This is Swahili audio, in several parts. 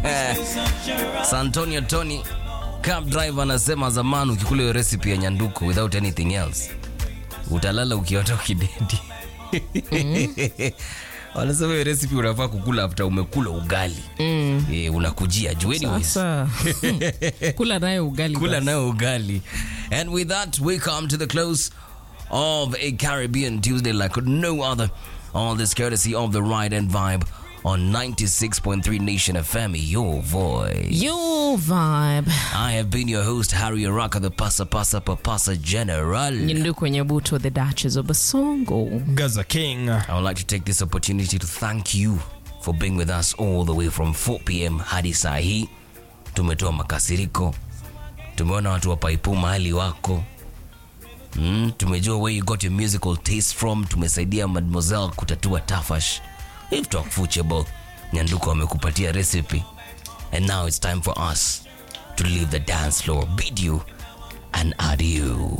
Santonio Tony cab driver anasema zamani ukikula hiyo recipe ya nyanduko without anything else utalala ukiota ukidedi. Wanasema hiyo recipe unafaa kukula after umekula ugali. Mm. E, unakujia juu anyways. Sasa kula nayo ugali Kula basi. nayo ugali. And with that, we come to the close of a Caribbean Tuesday like no other. All this courtesy of the Ride and Vibe on 96.3 Nation FM, your voice. Your vibe. I have been your host, Harry Araka, the Pasa Pasa Papasa General. Nyindu kwenye buto the Duchess of Basongo. Gaza King. I would like to take this opportunity to thank you for being with us all the way from 4 p.m. hadi saa hii. Tumetoa makasiriko, tumeona watu wa paipu mahali wako mm, tumejua where you got your musical taste from. Tumesaidia Mademoiselle kutatua tafash. We've talked football. Nyanduko amekupatia recipe, and now it's time for us to leave the dance floor. Bid you an adieu.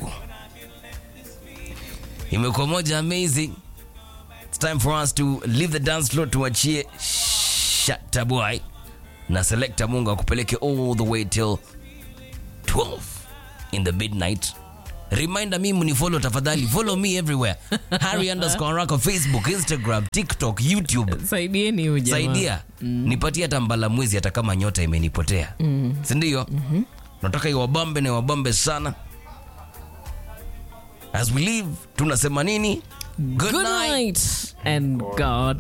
Imekuwa moja amazing. It's time for us to leave the dance floor tuachie Shatta Boy na Selecta Mungu akupeleke all the way till 12 in the midnight. Reminder mimi mnifollow tafadhali. Follow me everywhere. Harry underscore Araka Facebook, Instagram, TikTok, YouTube. Saidieni huyu jamaa. Saidia. Nipatie hata mbala mwezi hata kama nyota imenipotea. Si ndio? Nataka iwabambe na iwabambe sana. As we leave, tunasema nini? Good night and God